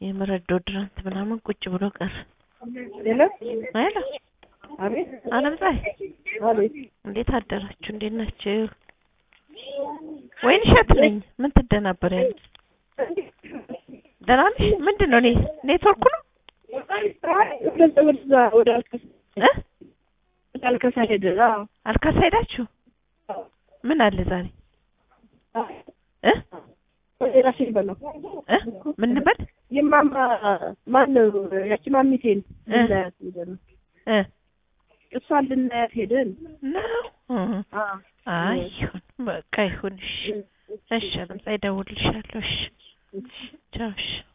የምረት ዶድራንት ምናምን ቁጭ ብሎ ቀረ። ሌላ ሄሎ አቤት አለም ፀሐይ አቤት እንዴት አደራችሁ? እንዴት ናችሁ? ወይን እሸት ነኝ። ምን ትደናበሪያለሽ? ደህና ነሽ? ምንድን ነው እኔ ኔትወርኩ ነው ወደዛ ወደዛ ወደ አልከሳ እ ወደ አልከሳ ሄደ። አዎ አልካሳ ሄዳችሁ ምን አለ ዛሬ እ ወደ ራሴ በለው እ ምን እንበል የማማ ማን ነው ያቺ ማሚቴን እ ልናያት ሄደን እ እሷን ልናያት ሄደን ነው እ አዎ አይ ይሁን በቃ ይሁን። እሺ እሺ አለም ፀሐይ እደውልልሻለሁ። እሺ ቻው እሺ